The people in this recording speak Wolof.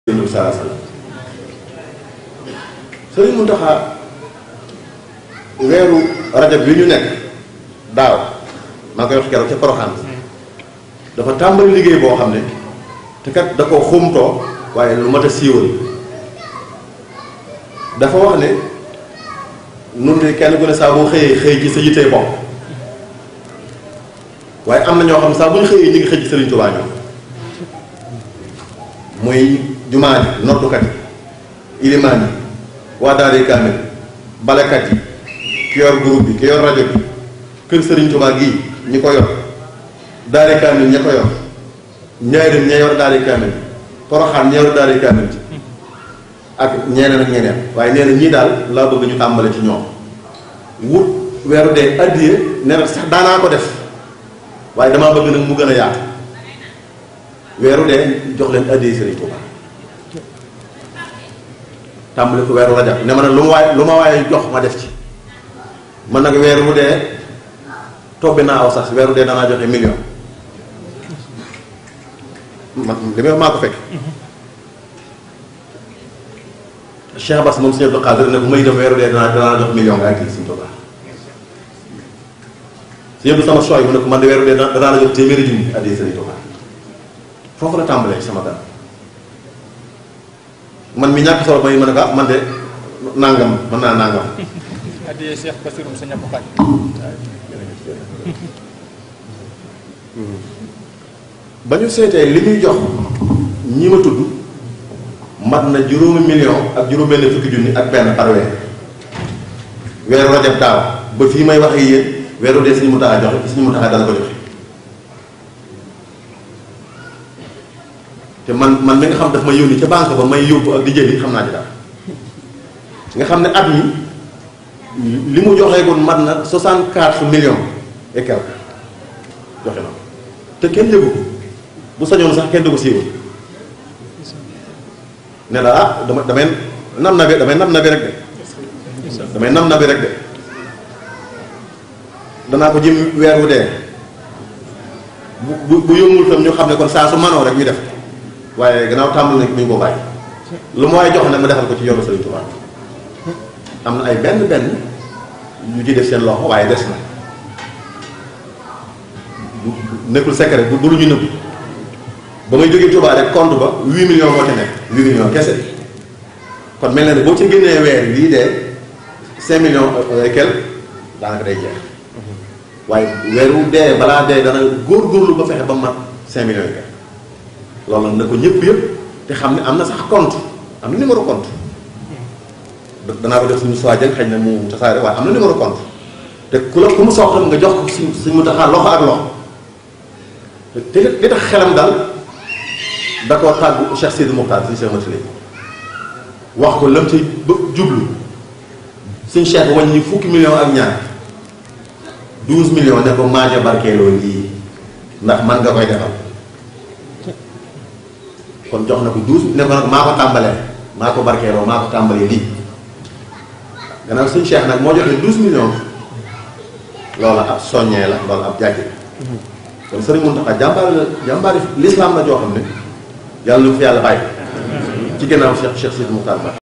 yonent bi salaa salaam sëriñ Muntaxa weeru rajab bi ñu nekk daaw maa ngi koy wax keroog ca Poroxaan dafa tàmbali liggéey boo xam ne te kat da ko xumtoo waaye lu mat a siiwal dafa wax ne nun de kenn ku ne saa boo xëyee xëy ci sa yittee bopp waaye am na ñoo xam saa bu ñu xëyee ñu ngi xëy ci Sëriñ Tuubaa ñoom muy jumaa ji noddukat yi ilimaan yi waa daari kaamil balekat yi ki yor groupe bi ki yor rajo bi kër Sëriñ Tuubaa gii ñi ko yor daari kaamil ña ko yor ñaarim ña yor daari kaamil poroxaan ña yor daari kaamil ak ñeneen ak ñeneen waaye nee na ñii daal laa bëgg ñu tàmbale ci ñoom wut weeru dee addiye nee na sax daanaa ko def waaye damaa bëgg nag mu gën a yaatu weeru dee jox leen addiye Sëriñ Tuubaa tàmbali ko weeru rajab ne ma nag lu ma waaye lu ma waaye jox ma def ci man nag weeru bu dee tobbi naa aw sax weeru dee danaa joxe million man li may wax maa ko fekk Cheikh Bass moom Sëñ Abdou Khadre ne bu may def weeru dee danaa danaa jox million nga ak kii Sëñ Tuubaa Sëñ Abdou sama choix mu ne ko man de weeru dee danaa la jox téeméeri junni addiya Sëñ Tuubaa foofu la tàmbalee ci sama gan man mi ñàkk solo may mën a ko man de nangam mën naa nangam. addiyee Cheikh Bassirou sa ñàkk xaaj ba ñu seetee li ñuy jox ñi ma tudd mat na juróomi million ak juróom-benn fukki junni ak benn par weer weeru rajab daaw ba fii may wax ak yéen weeru dee suñu mu tax a joxe suñu mu tax a dana ko joxe te man man mi nga xam daf ma yónni ca banque ba may yóbbu ak di jëli xam naa ci dara nga xam ne at mi li mu joxeegoon mat na 64 millions et quelque joxe na ko te kenn yëgu ko bu sañoon sax kenn du ko siiwal ne la ah dama damay nam na bi damay nam na bi rek de damay nam na bi rek de danaa ko jëm weer wu dee bu bu bu yëngul tam ñu xam ne kon saa su manoo rek ñu def waaye gannaaw tàmbali nañ bu ñu ko bàyyi lu ma waaye jox ne ma defal ko ci yoonu Sëriñ Tuubaa am na ay benn benn yu ci def seen loxo waaye des na nekkul secret du lu ñu nëbb ba may jógee Tuubaa rek compte ba 8 millions moo ca nekk 8 millions kese kon mel na ne boo ci génnee weer lii dee 5 millions et quelque daanaka day jeex waaye weeru dee balaa dee dana góorgóorlu ba fexe ba mat 5 millions et quelque loolu nag na ko ñëpp yëpp te xam ne am na sax compte am na numéro compte danaa ko def suñu soijël xëy na mu tasaare waaye am na numéro compte te ku la ku mu soxla nga jox ko suñ suñ mu taxaa loxo ak loxo te li tax xelam daal da koo tàggu Cheikh Sidi Mokhtar si Cheikh Matile wax ko lam ci ba jublu suñ Cheikh wañ ñi fukki million ak ñaar 12 millions ne ko maaja barkeeloo lii ndax man nga koy defal kon jox na ko 12 ne ko nag maa ko tàmbalee maa ko barkeeloo maa ko tàmbalee lii gannaaw suñ Cheikh nag moo joxe 12 millions loola ab soññee la loola ab jàkki kon Sëriñ Mountakha jàmbaar la jàmbaari lislaam la joo xam ne yàlla na ko fi yàlla bàyyi ci gannaaw Cheikh Cheikh Sidi Moukhtar Ba